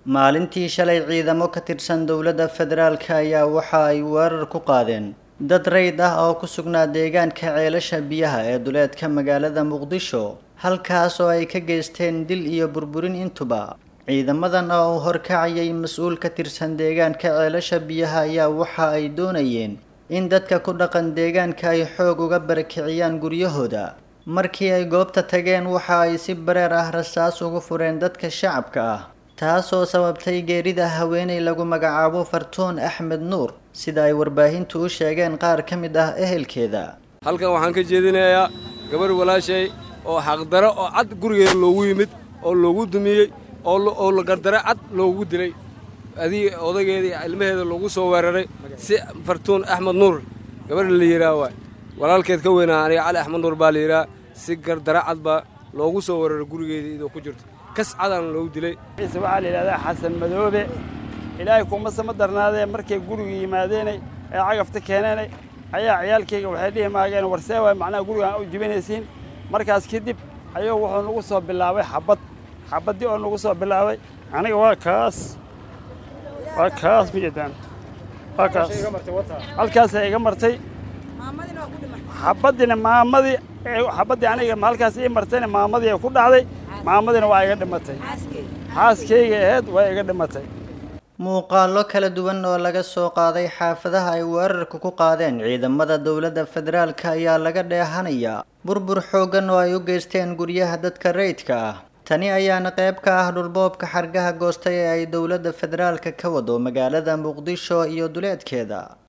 maalintii shalay ciidamo ka tirsan dowladda federaalk ayaa waxa ay weerar ku qaadeen dad rayd ah oo ku sugnaa deegaanka ceelasha biyaha ee duleedka magaalada muqdisho halkaas oo ay ka geysteen dil iyo burburin intuba ciidamadan oo uu horkacayay mas-uul ka tirsan deegaanka ceelasha biyaha ayaa waxa ay doonayeen in dadka ku dhaqan deegaanka ay xoog uga barakiciyaan guryahooda markii ay goobta tageen waxa ay si bareer ah rasaas ugu fureen dadka shacabka ah taasoo sababtay geerida haweeney lagu magacaabo fartuun axmed nuur sida ay warbaahintu u sheegeen qaar ka mid ah ehelkeeda halkan waxaan ka jeedinayaa gabarh walaashay oo xaqdaro oo cad gurigeeda loogu yimid oo loogu dumiyey oo la gardaro cad loogu dilay adii odageeda iyo ilmaheeda loogu soo weeraray si fartuun axmed nuur gabadha la yidhaah waay walaalkeed ka weynaa aniga cali axmed nuur baa la yidhaah si gardaro cad baa loogu soo weeraray gurigeeda iyadoo ku jirto kas cadaan loogu dilay ciise waxaa la yidhahdaa xasan madoobe ilaahay kuma sama darnaadee markay guriga yimaadeenay ee cagafta keeneenay ayaa ciyaalkayga waxay dhihi maageen warsee waay macnaha gurigaan u jibinaysiin markaas kadib ayuu wuxuu nagu soo bilaabay xabad xabaddii oo nagu soo bilaabay aniga waa kaas waa kaas mijeedaan waa kaas halkaasay iga martay xabaddina maamadii xabaddii aniga halkaas ii martayna maamadii ay ku dhacday maamadina waa iga dhimatay xaaskayga aheyd waa iga dhimatay muuqaallo kala duwan oo laga soo qaaday xaafadaha ay weerarka ku qaadeen ciidamada dowladda federaalk ayaa laga dheehanayaa burbur xooggan oo ay u geysteen guryaha dadka rayidka ah tani ayaana qayb ka ah dhulboobka xargaha goostay ee ay dowladda federaalka ka wado magaalada muqdisho iyo duleedkeeda